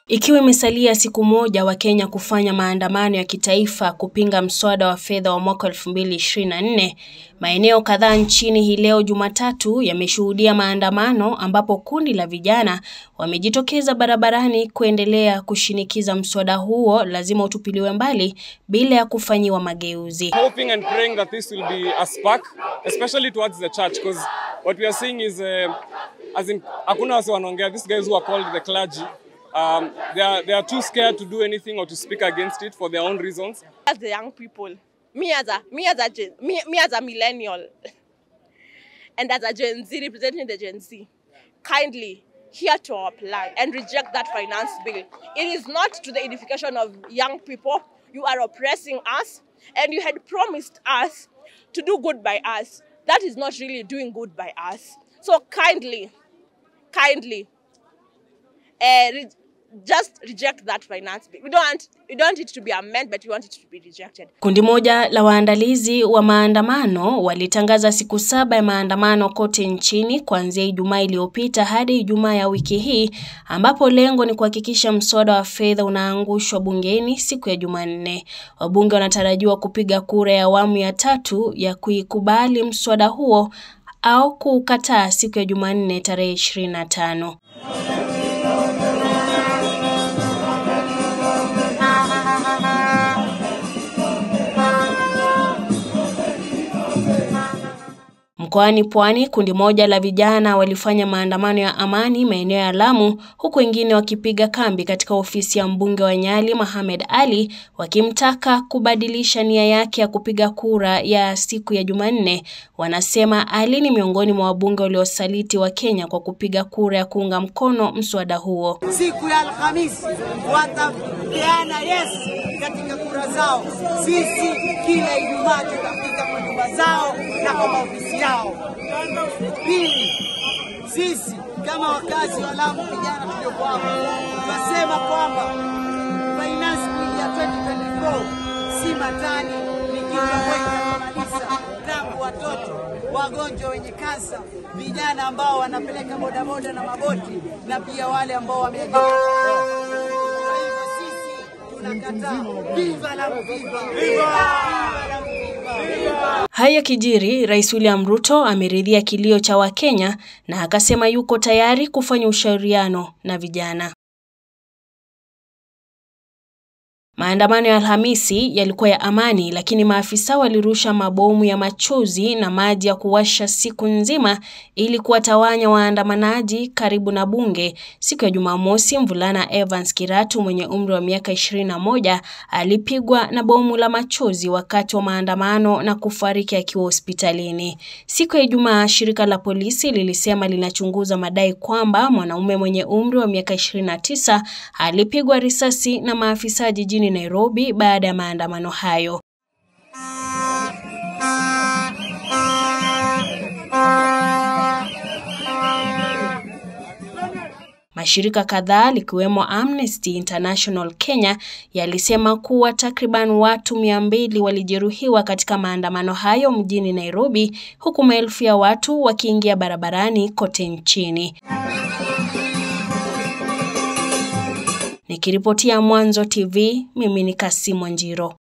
Ikiwa imesalia siku moja wa Kenya kufanya maandamano ya kitaifa kupinga mswada wa fedha wa mwaka 2024, maeneo kadhaa nchini hii leo Jumatatu yameshuhudia maandamano ambapo kundi la vijana wamejitokeza barabarani kuendelea kushinikiza mswada huo lazima utupiliwe mbali bila ya kufanyiwa mageuzi. hoping and praying that this will be a spark, especially towards the church, because what we are seeing is, uh, as in, hakuna wase wanaongea, these guys who are called the clergy, um, they, are, they are too scared to do anything or to speak against it for their own reasons. as the young people, me as a me as a Gen, me, me as a millennial, and as a Gen Z representing the Gen Z, kindly hear to our plan and reject that finance bill. It is not to the edification of young people. You are oppressing us, and you had promised us to do good by us. That is not really doing good by us. So kindly, kindly, uh, re- just reject that finance bill. We don't want, we don't want it to be amended, but we want it to be rejected. Kundi moja la waandalizi wa maandamano walitangaza siku saba ya maandamano kote nchini kuanzia Ijumaa iliyopita hadi Ijumaa ya wiki hii ambapo lengo ni kuhakikisha mswada wa fedha unaangushwa bungeni siku ya Jumanne. Wabunge wanatarajiwa kupiga kura ya awamu ya tatu ya kuikubali mswada huo au kuukataa siku ya Jumanne tarehe 25. Mkoani Pwani, kundi moja la vijana walifanya maandamano ya amani maeneo ya Lamu, huku wengine wakipiga kambi katika ofisi ya mbunge wa Nyali Mohamed Ali, wakimtaka kubadilisha nia yake ya kupiga kura ya siku ya Jumanne. Wanasema Ali ni miongoni mwa wabunge waliosaliti wa Kenya kwa kupiga kura ya kuunga mkono mswada huo. siku ya Alhamisi watapeana yes katika kura zao. Sisi kila Ijumaa tutafika kwa nyumba zao na kwa maofisi yao. Pili, sisi kama wakazi wa Lamu, vijana tulioko hapa, tunasema kwamba finance bill ya 2024 si matani, ni kitu ambacho kinamaliza tangu watoto wagonjwa wenye kansa, vijana ambao wanapeleka bodaboda na maboti, na pia wale ambao wameajiriwa. Kwa hivyo sisi tunakataa. Viva Lamu, viva! Viva Lamu, viva! Viva! Haya kijiri, Rais William Ruto ameridhia kilio cha Wakenya na akasema yuko tayari kufanya ushauriano na vijana. Maandamano ya Alhamisi yalikuwa ya amani, lakini maafisa walirusha mabomu ya machozi na maji ya kuwasha siku nzima ili kuwatawanya waandamanaji karibu na bunge. Siku ya Jumamosi, mvulana Evans Kiratu mwenye umri wa miaka 21 alipigwa na bomu la machozi wakati wa maandamano na kufariki akiwa hospitalini. Siku ya Ijumaa, shirika la polisi lilisema linachunguza madai kwamba mwanaume mwenye umri wa miaka 29 alipigwa risasi na maafisa jijini Nairobi baada ya maandamano hayo. Mashirika kadhaa likiwemo Amnesty International Kenya yalisema kuwa takriban watu mia mbili walijeruhiwa katika maandamano hayo mjini Nairobi, huku maelfu ya watu wakiingia barabarani kote nchini. Nikiripotia Mwanzo TV, mimi ni Kasimo Njiro.